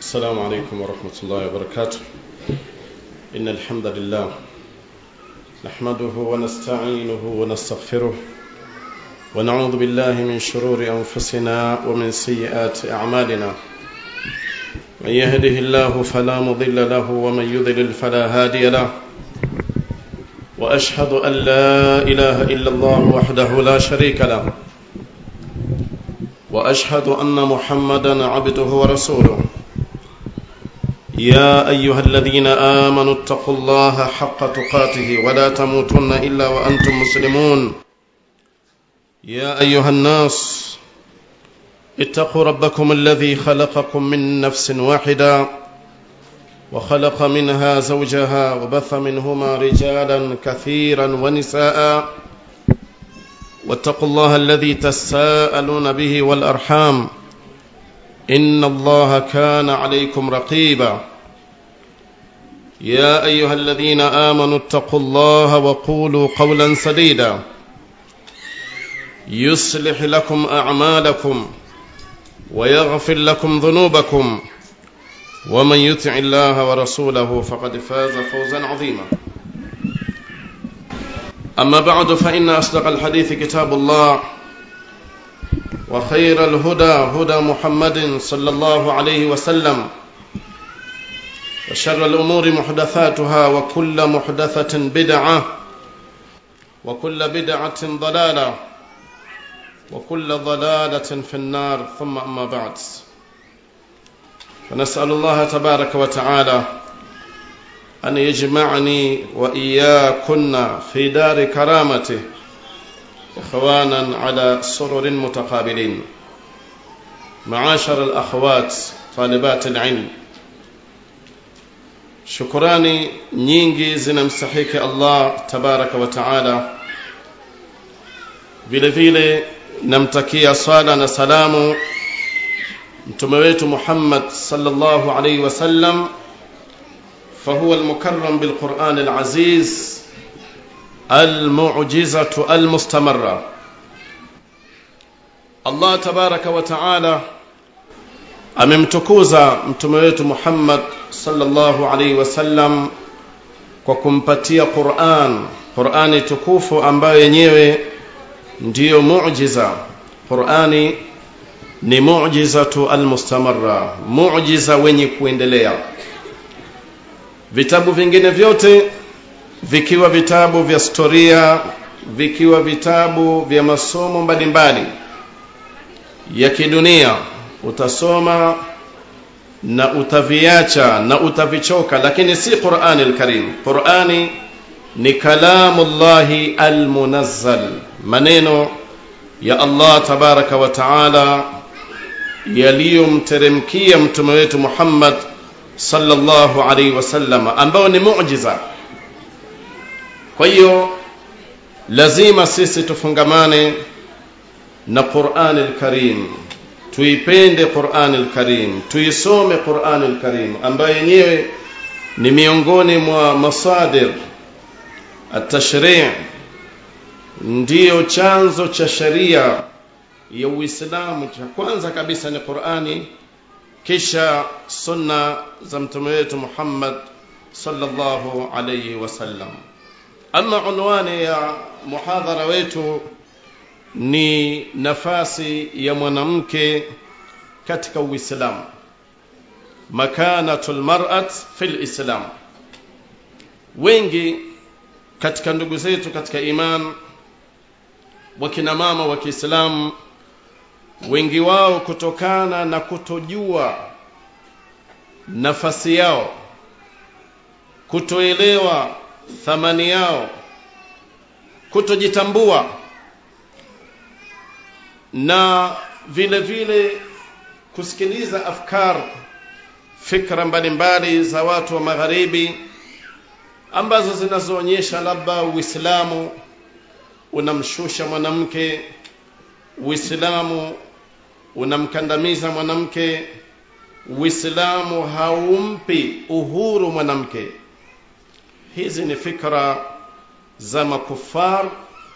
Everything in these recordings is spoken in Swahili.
السلام عليكم ورحمة الله وبركاته إن الحمد لله نحمده ونستعينه ونستغفره ونعوذ بالله من شرور أنفسنا ومن سيئات أعمالنا من يهده الله فلا مضل له ومن يضلل فلا هادي له وأشهد أن لا إله إلا الله وحده لا شريك له واشهد ان محمدا عبده ورسوله يا ايها الذين امنوا اتقوا الله حق تقاته ولا تموتن الا وانتم مسلمون يا ايها الناس اتقوا ربكم الذي خلقكم من نفس واحده وخلق منها زوجها وبث منهما رجالا كثيرا ونساء واتقوا الله الذي تساءلون به والارحام ان الله كان عليكم رقيبا يا ايها الذين امنوا اتقوا الله وقولوا قولا سديدا يصلح لكم اعمالكم ويغفر لكم ذنوبكم ومن يطع الله ورسوله فقد فاز فوزا عظيما أما بعد فإن أصدق الحديث كتاب الله وخير الهدى هدى محمد صلى الله عليه وسلم وشر الأمور محدثاتها وكل محدثة بدعة وكل بدعة ضلالة وكل ضلالة في النار ثم أما بعد فنسأل الله تبارك وتعالى أن يجمعني وإياكن في دار كرامته إخوانا على سرر متقابلين معاشر الأخوات طالبات العلم shukurani nyingi zinamstahiki allah tabaraka wa taala vile vile namtakia swala na salamu mtume wetu muhammad sallallahu alaihi wasallam فهو المكرم بالقرآن العزيز المعجزة المستمرة الله تبارك وتعالى amemtukuza mtume wetu Muhammad sallallahu alaihi wasallam kwa kumpatia Qur'an Qur'ani tukufu ambayo yenyewe ndiyo muujiza Qur'ani ni muujizatu almustamarra muujiza wenye kuendelea vitabu vingine vyote vikiwa vitabu vya storia vikiwa vitabu vya masomo mbalimbali ya kidunia utasoma na utaviacha na utavichoka lakini si Qur'ani al-Karim Qur'ani ni kalamullahi al-munazzal maneno ya Allah tabaraka wa taala yaliyomteremkia mtume wetu Muhammad sallallahu alaihi wasallam ambao ni muujiza kwa hiyo lazima sisi tufungamane na Qur'an al-Karim tuipende Qur'an al-Karim tuisome Qur'an al-Karim ambayo yenyewe ni miongoni mwa masadir at-tashri' ndiyo chanzo cha sharia ya Uislamu cha kwanza kabisa ni Qur'ani kisha sunna za mtume wetu Muhammad sallallahu alayhi wasallam ama unwani ya muhadhara wetu ni nafasi ya mwanamke katika Uislamu makanatul mar'at fil Islam wengi katika ndugu zetu katika iman wakina mama wa Kiislamu wengi wao kutokana na kutojua nafasi yao kutoelewa thamani yao kutojitambua na vile vile kusikiliza afkar fikra mbalimbali za watu wa magharibi ambazo zinazoonyesha labda Uislamu unamshusha mwanamke Uislamu unamkandamiza mwanamke Uislamu haumpi uhuru mwanamke hizi ni fikra za makufar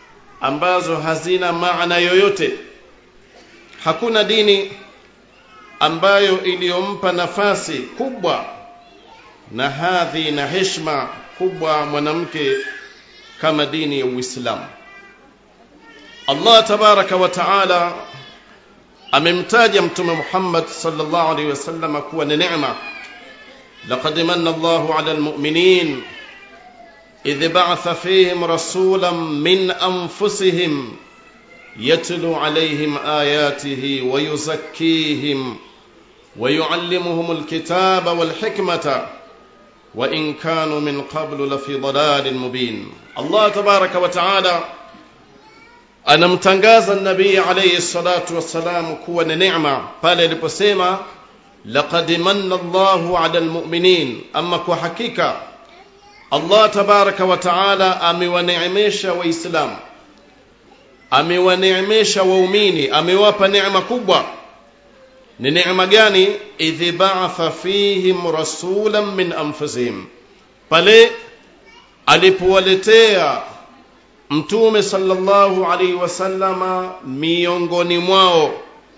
ambazo hazina maana yoyote hakuna dini ambayo iliyompa nafasi kubwa na hadhi na heshima kubwa mwanamke kama dini ya Uislamu. Allah tabaraka wa taala amemtaja Mtume Muhammad sallallahu alaihi wasallam kuwa ni neema. Laqad manna Allahu ala almu'minin idh ba'atha fihim rasulan min anfusihim يتلو عليهم آياته ويزكيهم ويعلمهم الكتاب والحكمة وإن كانوا من قبل لفي ضلال مبين الله تبارك وتعالى anamtangaza nabii alayhi salatu wassalam kuwa ni neema pale aliposema laqad manna Allahu ala almu'minin ama kwa hakika Allah tabaraka wa taala amewaneemesha waislamu amewaneemesha waumini amewapa neema kubwa ni neema gani idh ba'atha fihim rasulan min anfusihim pale alipowaletea mtume sallallahu alaihi wasallama miongoni mwao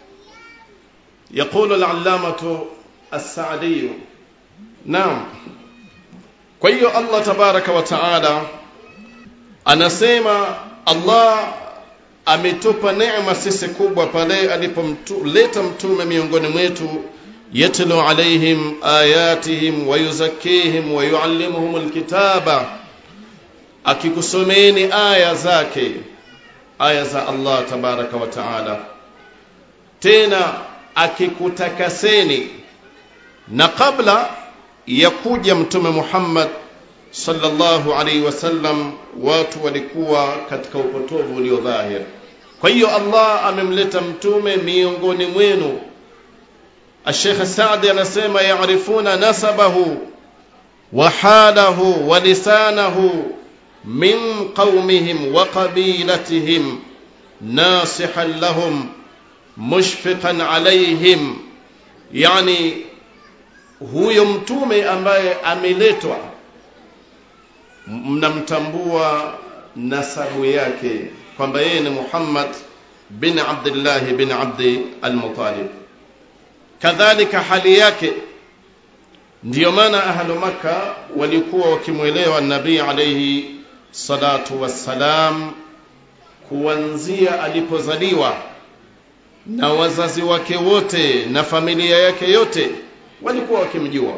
يقول العلامة السعدي نعم kwa hiyo Allah tabaraka wa taala anasema Allah ametupa neema sisi kubwa pale alipomleta mtume miongoni mwetu yatlu alaihim ayatihim wa yuzakkihim wa yuallimuhum alkitaba akikusomeni aya zake aya za Allah tabaraka wa taala tena akikutakaseni na kabla ya kuja mtume Muhammad sallallahu alaihi wasallam watu walikuwa katika upotovu ulio dhahir kwa hiyo Allah amemleta mtume miongoni mwenu Sheikh Saadi anasema yaarifuna nasabahu wa halahu wa lisanahu min qaumihim wa qabilatihim nasihan lahum mushfiqan alaihim yani huyo mtume ambaye ameletwa mnamtambua nasabu yake kwamba yeye ni Muhammad bin Abdullah bin Abdi al-Muttalib kadhalika hali yake ndiyo maana ahlu maka walikuwa wakimwelewa nabii alayhi salatu wassalam kuanzia alipozaliwa na wazazi wake wote na familia yake yote walikuwa wakimjua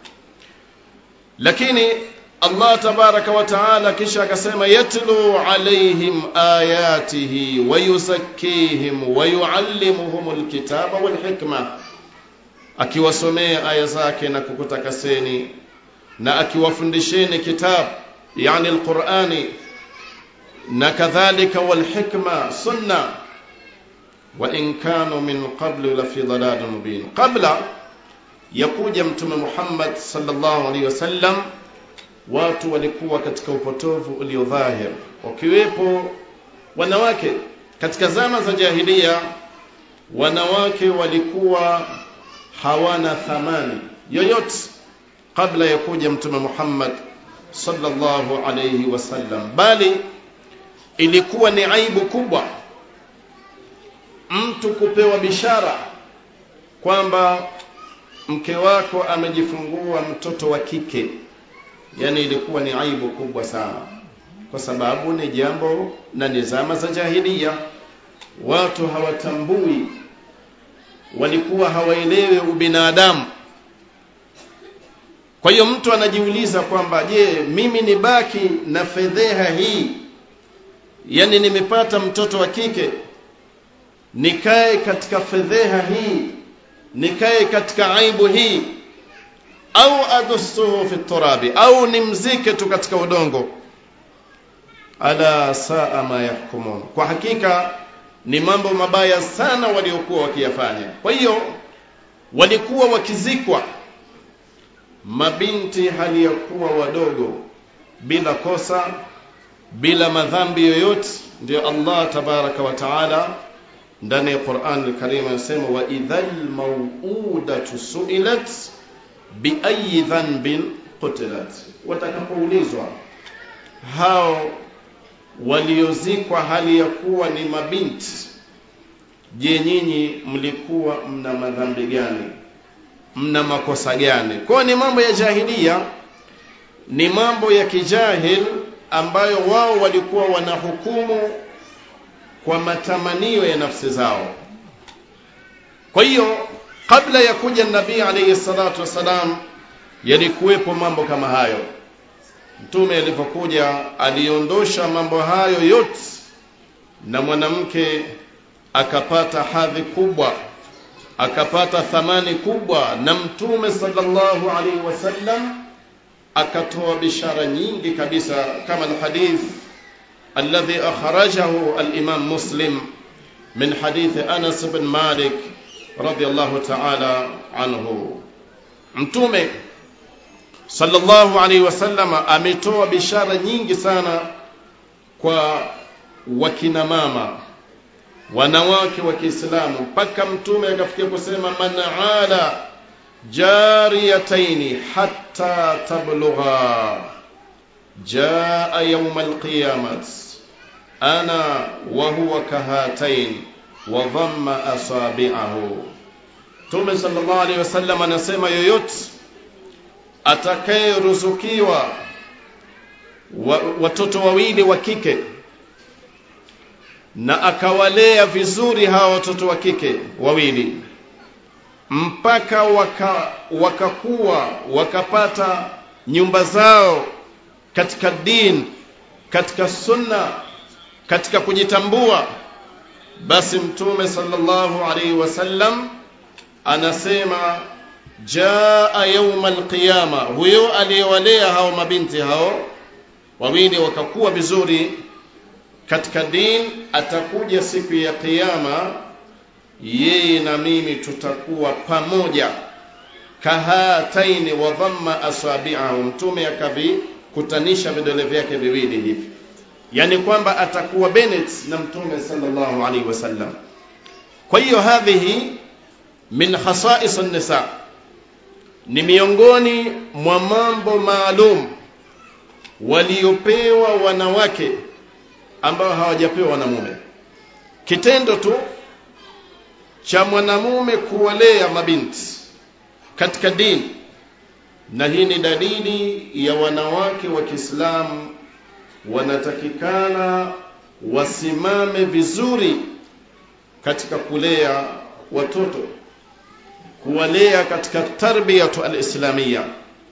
lakini Allah tabaraka wa taala kisha akasema yatlu alaihim ayatihi wa yuzakkihim wa yuallimuhum alkitaba wal hikma akiwasomea aya zake na kukutakaseni na akiwafundisheni kitab yani alqurani na kadhalika wal hikma sunna wa in kanu min qablu la fi dhalalin mubin qabla yakuja mtume Muhammad sallallahu alaihi wasallam watu walikuwa katika upotovu ulio dhahir wakiwepo wanawake katika zama za jahilia wanawake walikuwa hawana thamani yoyote kabla ya kuja mtume Muhammad sallallahu alayhi wasallam bali ilikuwa ni aibu kubwa mtu kupewa bishara kwamba mke wako amejifungua mtoto wa kike yani ilikuwa ni aibu kubwa sana kwa sababu ni jambo na ni zama za jahilia watu hawatambui walikuwa hawaelewi ubinadamu kwa hiyo mtu anajiuliza kwamba je mimi nibaki na fedheha hii yani nimepata mtoto wa kike nikae katika fedheha hii nikae katika aibu hii au adussuhu fi turabi au nimzike tu katika udongo ala saa ma yahkumun kwa hakika ni mambo mabaya sana waliokuwa wakiyafanya kwa hiyo walikuwa wakizikwa mabinti hali ya kuwa wadogo bila kosa bila madhambi yoyote ndio Allah tabaraka wa taala ndani ya Qur'an al-Karim anasema wa idhal maw'udatu su'ilat bi ayi dhanbin qutilat watakapoulizwa hao waliozikwa hali ya kuwa ni mabinti je nyinyi mlikuwa mna madhambi gani mna makosa gani kwa ni mambo ya jahilia ni mambo ya kijahil ambayo wao walikuwa wanahukumu kwa matamanio ya nafsi zao kwa hiyo kabla ya kuja nabii alayhi salatu wassalam yalikuwepo mambo kama hayo mtume alipokuja aliondosha mambo hayo yote na mwanamke akapata hadhi kubwa akapata thamani kubwa na mtume sallallahu alaihi wasallam akatoa bishara nyingi kabisa kama alhadith alladhi akhrajahu al-imam muslim min hadith Anas bin Malik radiyallahu ta'ala anhu mtume sallallahu alaihi wasallam ametoa bishara nyingi sana kwa wakina mama wanawake wa Kiislamu mpaka mtume akafikia kusema man ala jariyataini hatta tablugha jaa yawm alqiyamat ana wa huwa kahatain wa dhamma asabi'ahu Mtume sallallahu alaihi wasallam anasema yoyote atakayeruzukiwa wa, watoto wawili wa kike na akawalea vizuri hawa watoto wa kike wawili mpaka waka, wakakuwa wakapata nyumba zao katika din katika sunna katika kujitambua basi mtume sallallahu alaihi wasallam anasema jaa yauma alqiyama huyo aliyewalea hao mabinti hao wawili wakakuwa vizuri katika din atakuja siku ya kiyama yeye na mimi tutakuwa pamoja kahataini wa dhamma asabi'ahu mtume akavikutanisha vidole vyake viwili hivi yani kwamba atakuwa Bennett na mtume sallallahu alaihi wasallam kwa hiyo hadhihi min khasa'is an-nisa ni miongoni mwa mambo maalum waliopewa wanawake ambao hawajapewa wanamume kitendo tu cha mwanamume kuwalea mabinti katika dini na hii ni dalili ya wanawake wa Kiislamu wanatakikana wasimame vizuri katika kulea watoto kuwalea katika tarbiyatu alislamia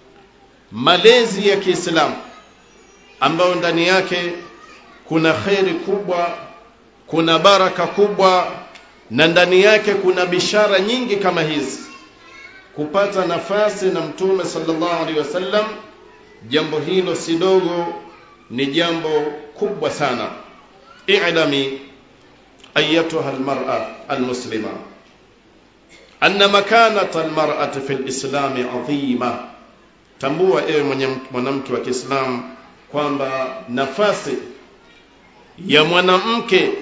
malezi ya Kiislamu ambayo ndani yake kuna kheri kubwa kuna baraka kubwa na ndani yake kuna bishara nyingi kama hizi kupata nafasi na mtume sallallahu alaihi wasallam jambo hilo si dogo ni jambo kubwa sana i'lami ayatuha almar'a almuslima anna makanata almar'ati fi alislam 'azima tambua ewe mwanamke wa Kiislamu kwamba nafasi ya mwanamke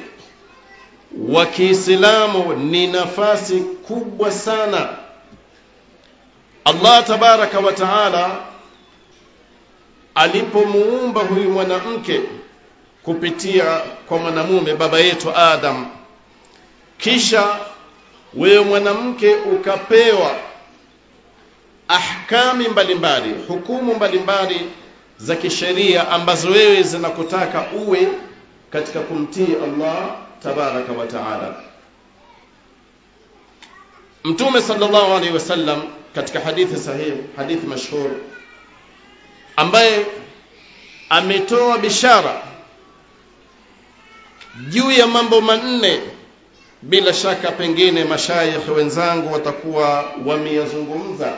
wa Kiislamu ni nafasi kubwa sana Allah tabaraka wa taala alipomuumba huyu mwanamke kupitia kwa mwanamume baba yetu Adam kisha wewe mwanamke ukapewa ahkami mbalimbali hukumu mbalimbali za kisheria ambazo wewe zinakutaka uwe katika kumtii Allah tabaraka wa taala Mtume sallallahu alaihi wasallam katika hadithi sahihi hadithi mashhur ambaye ametoa bishara juu ya mambo manne bila shaka pengine mashayikh wenzangu watakuwa wameyazungumza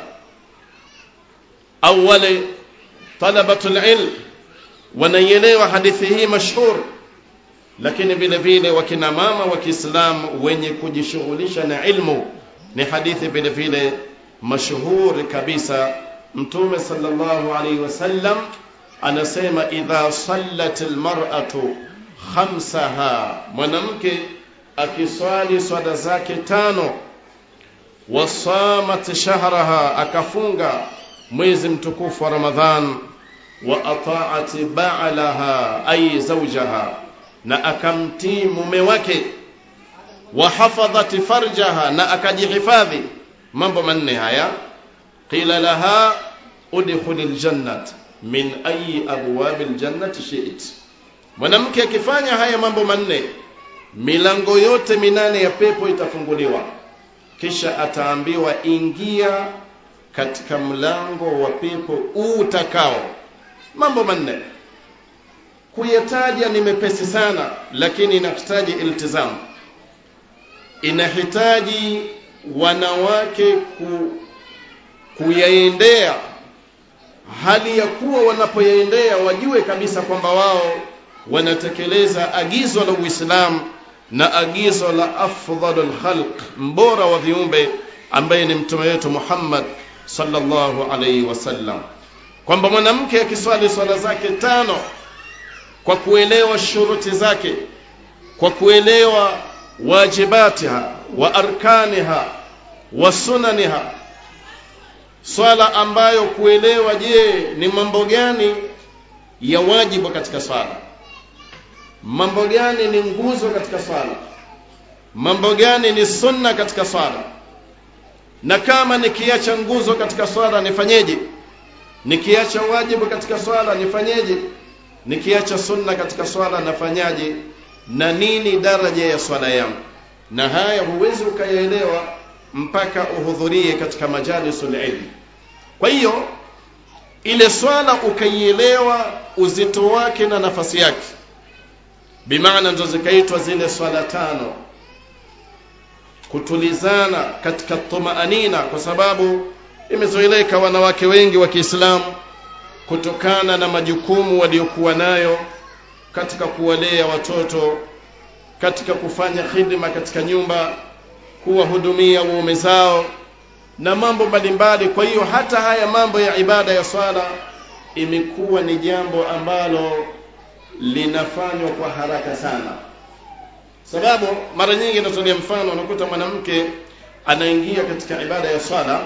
au wale talabatul ilm wanaielewa hadithi hii mashhur lakini vile vile wakina mama wa Kiislamu wenye kujishughulisha na ilmu ni hadithi vile vile mashuhuri kabisa mtume sallallahu alaihi wasallam anasema idha sallat almar'atu khamsaha mwanamke akiswali swala zake tano wasamat shahraha akafunga mwezi mtukufu wa ramadhan wa ata'at ba'laha ay zawjaha na akamtii mume wake wa hafadhat farjaha na akajihifadhi mambo manne haya qila laha udkhulil jannat min ayi abwabil jannati shi'it mwanamke akifanya haya mambo manne milango yote minane ya pepo itafunguliwa kisha ataambiwa ingia katika mlango wa pepo utakao mambo manne kuyataja ni mepesi sana lakini inahitaji iltizamu inahitaji wanawake ku, kuyaendea hali ya kuwa wanapoyaendea wajue kabisa kwamba wao wanatekeleza agizo la Uislamu na agizo la afdhalul khalq mbora wa viumbe ambaye ni mtume wetu Muhammad sallallahu alaihi wasallam kwamba mwanamke akiswali swala zake tano kwa kuelewa shuruti zake kwa kuelewa wajibatiha wa arkaniha wa sunaniha swala ambayo kuelewa je ni mambo gani ya wajibu katika swala mambo gani ni nguzo katika swala mambo gani ni sunna katika swala na kama nikiacha nguzo katika swala nifanyeje nikiacha wajibu katika swala nifanyeje nikiacha sunna katika swala nafanyaje na nini daraja ya swala yangu na haya huwezi ukayaelewa mpaka uhudhurie katika majalisul ilmi kwa hiyo ile swala ukaielewa uzito wake na nafasi yake bimaana ndo zikaitwa zile swala tano kutulizana katika tumaanina kwa sababu imezoeleka wanawake wengi wa Kiislamu kutokana na majukumu waliokuwa nayo katika kuwalea watoto katika kufanya hidima katika nyumba kuwahudumia waume zao na mambo mbalimbali kwa hiyo hata haya mambo ya ibada ya swala imekuwa ni jambo ambalo linafanywa kwa haraka sana sababu mara nyingi natolea mfano unakuta mwanamke anaingia katika ibada ya swala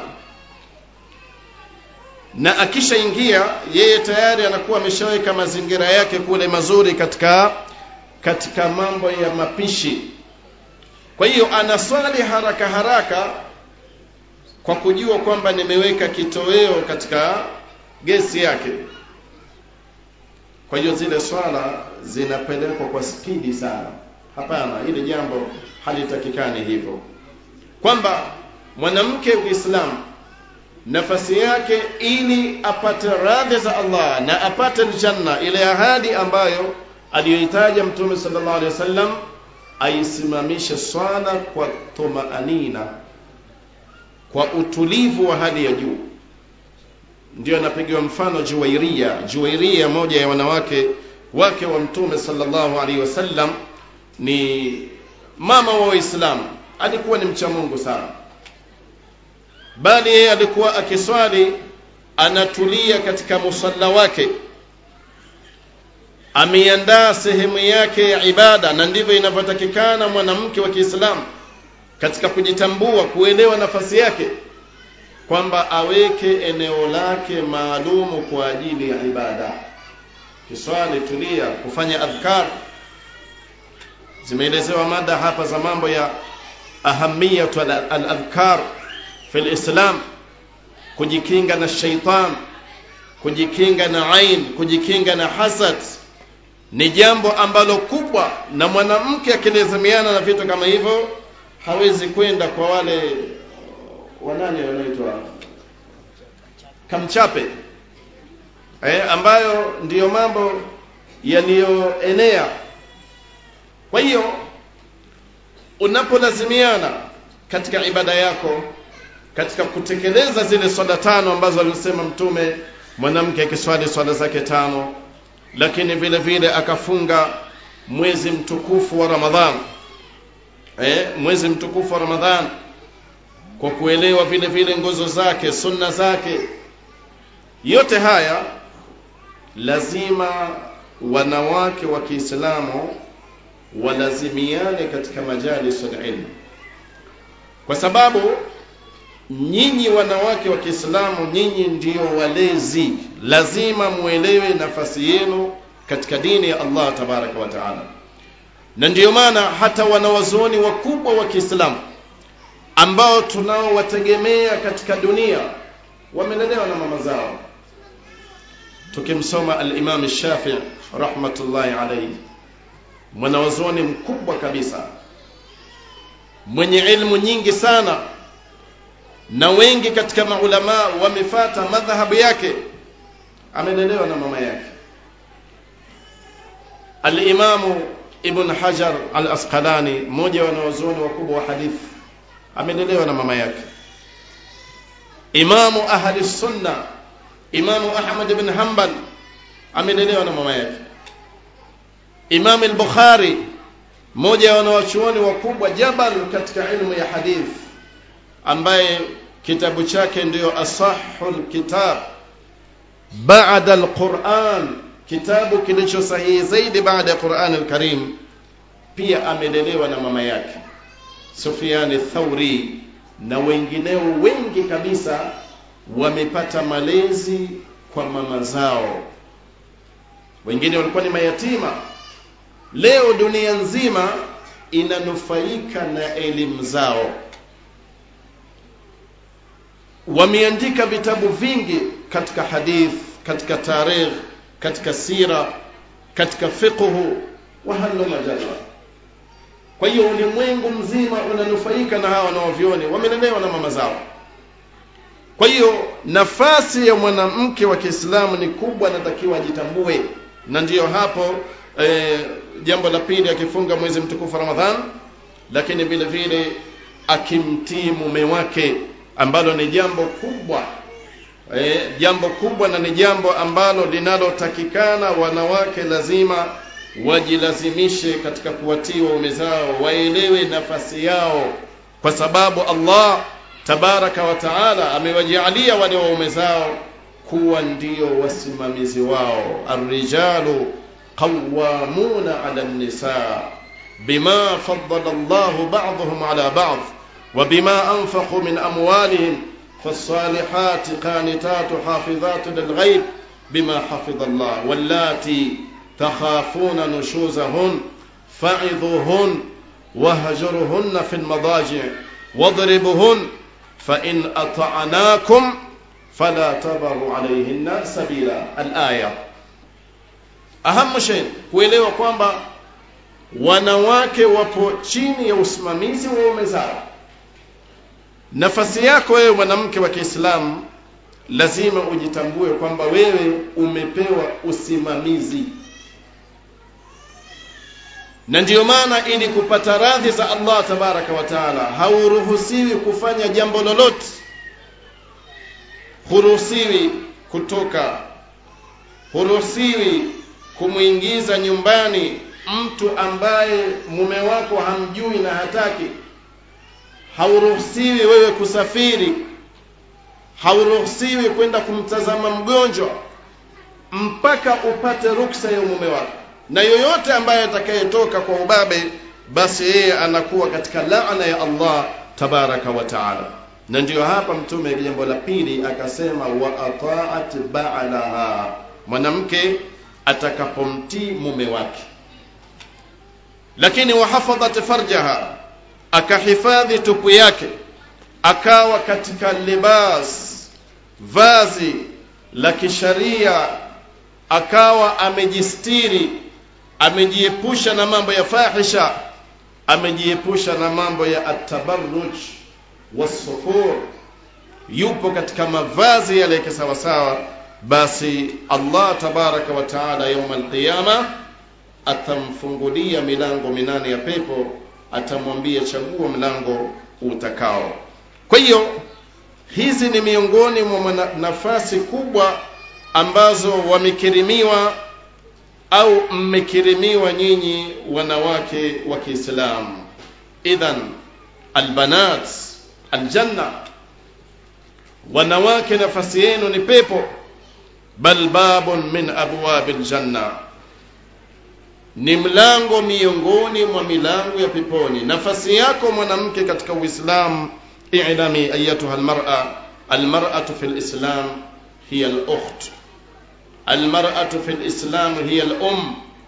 na akishaingia yeye tayari anakuwa ameshaweka mazingira yake kule mazuri katika katika mambo ya mapishi kwa hiyo anaswali haraka haraka kwa kujua kwamba nimeweka kitoweo katika gesi yake kwa hiyo zile swala zinapelekwa kwa spidi sana hapana hili jambo halitakikani hivyo kwamba mwanamke Uislamu nafasi yake ili apate radhi za Allah na apate janna ile ahadi ambayo aliyoitaja mtume sallallahu alaihi wasallam aisimamishe swala kwa tumaanina kwa utulivu wa hali ya juu ndio anapigiwa mfano Juwairia Juwairia moja ya wanawake wake wa mtume sallallahu alaihi wasallam ni mama wa Waislamu alikuwa ni mcha Mungu sana bali yeye alikuwa akiswali anatulia katika musalla wake ameiandaa sehemu yake ya ibada na ndivyo inavyotakikana mwanamke wa Kiislamu katika kujitambua kuelewa nafasi yake kwamba aweke eneo lake maalumu kwa ajili ya ibada kiswali tulia kufanya adhkar zimeelezewa mada hapa za mambo ya ahamiyatu al-adhkar fi al-islam kujikinga na shaitan kujikinga na ain kujikinga na hasad ni jambo ambalo kubwa na mwanamke akilazimiana na vitu kama hivyo hawezi kwenda kwa wale wanani wanaitwa kamchape eh, ambayo ndiyo mambo yaliyoenea kwa hiyo unapolazimiana katika ibada yako katika kutekeleza zile swala tano ambazo alisema mtume mwanamke akiswali swala zake tano lakini vile vile akafunga mwezi mtukufu wa Ramadhan eh, mwezi mtukufu wa Ramadhan kwa kuelewa vile vile nguzo zake sunna zake yote haya lazima wanawake wa Kiislamu walazimiane katika majalis ilmu kwa sababu nyinyi wanawake wa Kiislamu nyinyi ndio walezi lazima muelewe nafasi yenu katika dini ya Allah tabaraka wa taala na ndiyo maana hata wanawazuoni wakubwa wa Kiislamu ambao tunaowategemea katika dunia wamelelewa na mama zao tukimsoma al-Imam Shafi'i rahmatullahi alayhi mwanawazuoni mkubwa kabisa mwenye ilmu nyingi sana na wengi katika maulama wamefata madhhabu yake amelelewa na mama yake al-Imam Ibn Hajar al-Asqalani mmoja wa wanawazuoni wakubwa wa hadithi amelelewa na mama yake Imamu ahli sunna Imamu Ahmad ibn Hanbal amelelewa na mama yake Imam al-Bukhari mmoja wa wanawachuoni wakubwa jabal katika ilmu ya hadith ambaye kitabu chake ndiyo asahul kitab baada al-Quran kitabu kilicho sahihi zaidi baada ya Quran al-Karim pia amelelewa na mama yake Sufyan Thauri na wengineo wengi kabisa wamepata malezi kwa mama zao wengine walikuwa ni mayatima leo dunia nzima inanufaika na elimu zao wameandika vitabu vingi katika hadith katika tarikh katika sira katika fiqhu wa halu majalla kwa hiyo ulimwengu mzima unanufaika na hawa wanaovyoni wamelelewa na mama zao kwa hiyo nafasi ya mwanamke wa Kiislamu ni kubwa natakiwa ajitambue na ndiyo hapo e, jambo la pili akifunga mwezi mtukufu Ramadhan lakini vile vile akimtii mume wake ambalo ni jambo kubwa e, jambo kubwa na ni jambo ambalo linalotakikana wanawake lazima wajilazimishe katika kuwatii waume zao waelewe nafasi yao kwa sababu Allah tabaraka wa taala amewajalia wale waume zao kuwa ndio wasimamizi wao arrijalu qawwamuna ala nisa bima faddala Allahu ba'dahum ala ba'd وبما أنفقوا من أموالهم فالصالحات قانتات حافظات للغيب بما حفظ الله واللاتي تخافون نشوزهن فعظوهن وهجرهن في المضاجع واضربهن فإن أطعناكم فلا تبروا عليهن سبيلا الآية أهم شيء kuelewa kwamba wanawake wapo chini ya usimamizi wa waume zao nafasi yako wewe mwanamke wa Kiislamu lazima ujitambue kwamba wewe umepewa usimamizi na ndiyo maana ili kupata radhi za Allah tabaraka wa taala hauruhusiwi kufanya jambo lolote huruhusiwi kutoka huruhusiwi kumwingiza nyumbani mtu ambaye mume wako hamjui na hataki hauruhusiwi wewe kusafiri hauruhusiwi kwenda kumtazama mgonjwa mpaka upate ruksa ya mume wako na yoyote ambaye atakayetoka kwa ubabe basi yeye anakuwa katika laana ya Allah tabaraka wa taala na ndiyo hapa mtume jambo la pili akasema wa ataat ba'laha mwanamke atakapomtii mume wake lakini wahafadhat farjaha akahifadhi tupu yake akawa katika libas vazi la kisharia akawa amejistiri amejiepusha na mambo ya fahisha amejiepusha na mambo ya atabarruj wasuhur yupo katika mavazi yale kisawasawa basi Allah tabaraka wa taala yaum alqiyama atamfungulia milango minane ya pepo atamwambia chagua mlango utakao kwa hiyo hizi ni miongoni mwa nafasi kubwa ambazo wamekirimiwa au mmekirimiwa nyinyi wanawake wa Kiislamu idhan albanat aljanna wanawake nafasi yenu ni pepo bal babun min abwabil janna ni mlango miongoni mwa milango ya peponi nafasi yako mwanamke katika uislamu i'lami ayatuha almar'a almar'atu fil islam hiya al-ukht almar'atu fil islam hiya al-um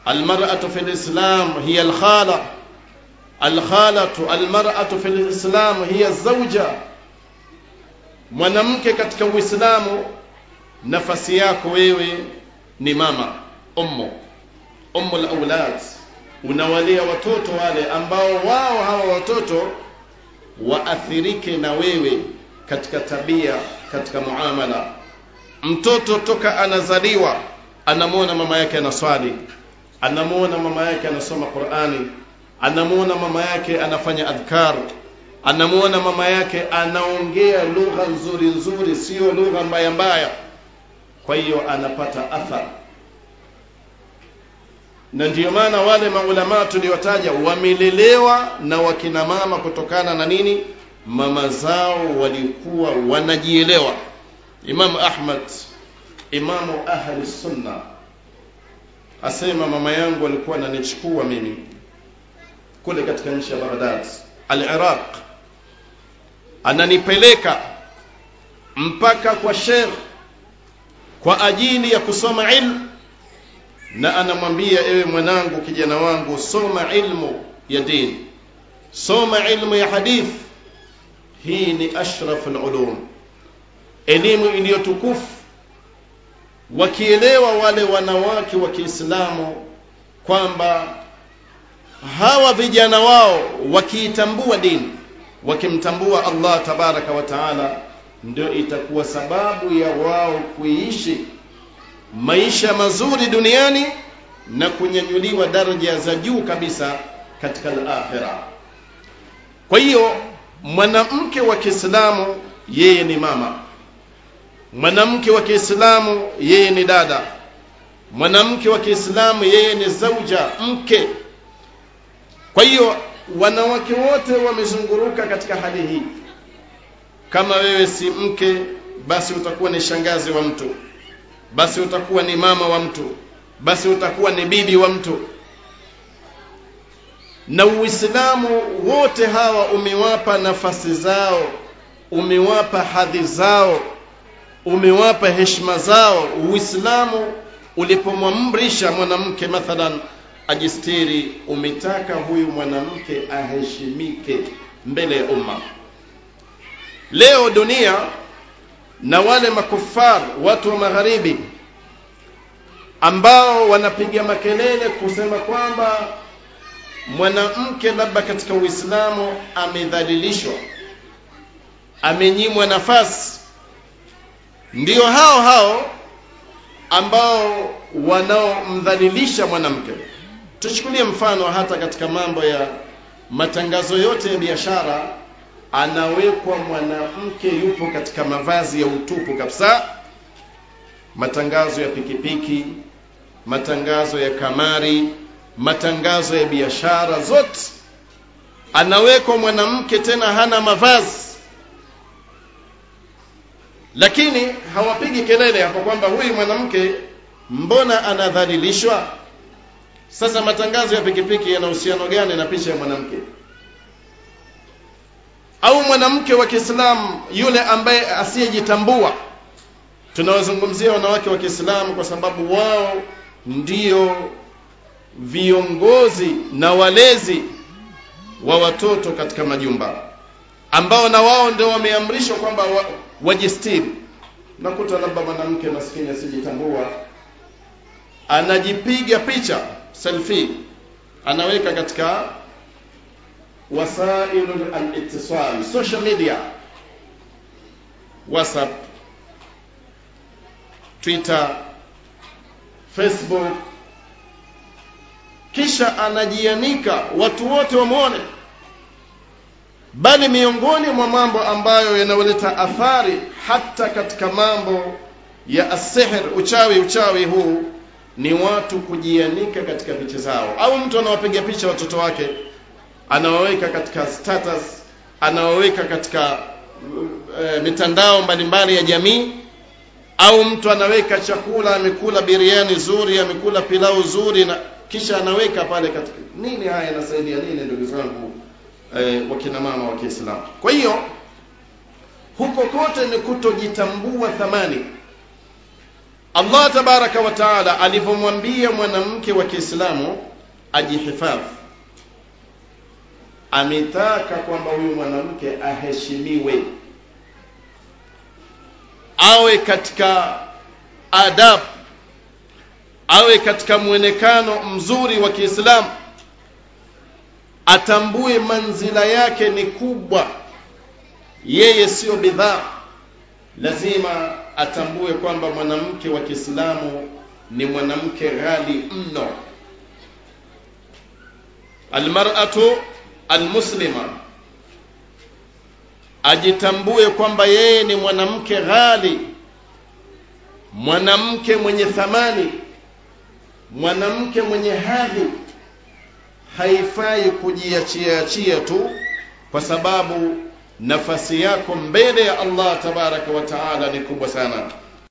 almar'atu fil islam hiya alkhala alkhalatu almar'atu fil islam hiya zawja mwanamke katika uislamu nafasi yako wewe ni mama ummu ummu alawlad unawalea watoto wale ambao wao hawa watoto waathirike na wewe katika tabia katika muamala mtoto toka anazaliwa anamwona mama yake anaswali anamwona mama yake anasoma qurani anamwona mama yake anafanya adhkar anamwona mama yake anaongea lugha nzuri nzuri sio lugha mbaya mbaya kwa hiyo anapata athar na ndiyo maana wale maulamaa tuliwataja wamelelewa na wakina mama kutokana na nini mama zao walikuwa wanajielewa imamu ahmad imamu ahli sunna asema mama yangu alikuwa ananichukua mimi kule katika nchi ya baghdad al-iraq ananipeleka mpaka kwa sheikh kwa ajili ya kusoma ilmu na anamwambia ewe mwanangu kijana wangu soma ilmu ya dini soma ilmu ya hadith hii ni ashraf ulum elimu iliyotukufu wakielewa wale wanawake wa Kiislamu kwamba hawa vijana wao wakiitambua dini wakimtambua Allah tabaraka wa taala ndio itakuwa sababu ya wao kuishi maisha mazuri duniani na kunyanyuliwa daraja za juu kabisa katika al-akhirah. Kwa hiyo mwanamke wa Kiislamu yeye ni mama, mwanamke wa Kiislamu yeye ni dada, mwanamke wa Kiislamu yeye ni zauja, mke. Kwa hiyo wanawake wote wamezunguruka katika hali hii. Kama wewe si mke, basi utakuwa ni shangazi wa mtu basi utakuwa ni mama wa mtu basi utakuwa ni bibi wa mtu na uislamu wote hawa umewapa nafasi zao umewapa hadhi zao umewapa heshima zao uislamu ulipomwamrisha mwanamke mathalan ajistiri umetaka huyu mwanamke aheshimike mbele ya umma leo dunia na wale makufar watu wa magharibi ambao wanapiga makelele kusema kwamba mwanamke labda katika Uislamu amedhalilishwa amenyimwa nafasi ndio hao hao ambao wanaomdhalilisha mwanamke tuchukulie mfano hata katika mambo ya matangazo yote ya biashara anawekwa mwanamke yupo katika mavazi ya utupu kabisa matangazo ya pikipiki matangazo ya kamari matangazo ya biashara zote anawekwa mwanamke tena hana mavazi lakini hawapigi kelele hapo kwamba huyu mwanamke mbona anadhalilishwa sasa matangazo ya pikipiki yana uhusiano gani na picha ya mwanamke au mwanamke wa Kiislamu yule ambaye asiyejitambua tunawazungumzia wanawake wa Kiislamu kwa sababu wao ndio viongozi na walezi wa watoto katika majumba ambao na wao ndio wameamrishwa kwamba wa, wajistiri nakuta labda mwanamke maskini asijitambua anajipiga picha selfie anaweka katika wasailu al-ittisal social media whatsapp twitter facebook kisha anajianika watu wote wamwone bali miongoni mwa mambo ambayo yanayoleta athari hata katika mambo ya asihr uchawi uchawi huu ni watu kujianika katika picha zao au mtu anawapiga picha watoto wake anawaweka katika status anawaweka katika e, mitandao mbalimbali ya jamii au mtu anaweka chakula amekula biriani zuri amekula pilau zuri na kisha anaweka pale katika nini haya yanasaidia nini ndugu zangu e, wakina mama wa Kiislamu kwa hiyo huko kote ni kutojitambua thamani Allah tabaraka wa taala alivyomwambia mwanamke wa Kiislamu ajihifadhi, ametaka kwamba huyu mwanamke aheshimiwe, awe katika adabu, awe katika mwonekano mzuri wa Kiislamu, atambue manzila yake ni kubwa, yeye siyo bidhaa. Lazima atambue kwamba mwanamke wa Kiislamu ni mwanamke ghali mno. Almar'atu almuslima ajitambue kwamba yeye ni mwanamke ghali, mwanamke mwenye thamani, mwanamke mwenye hadhi. Haifai kujiachia achia tu, kwa sababu nafasi yako mbele ya Allah tabaraka wa taala ni kubwa sana.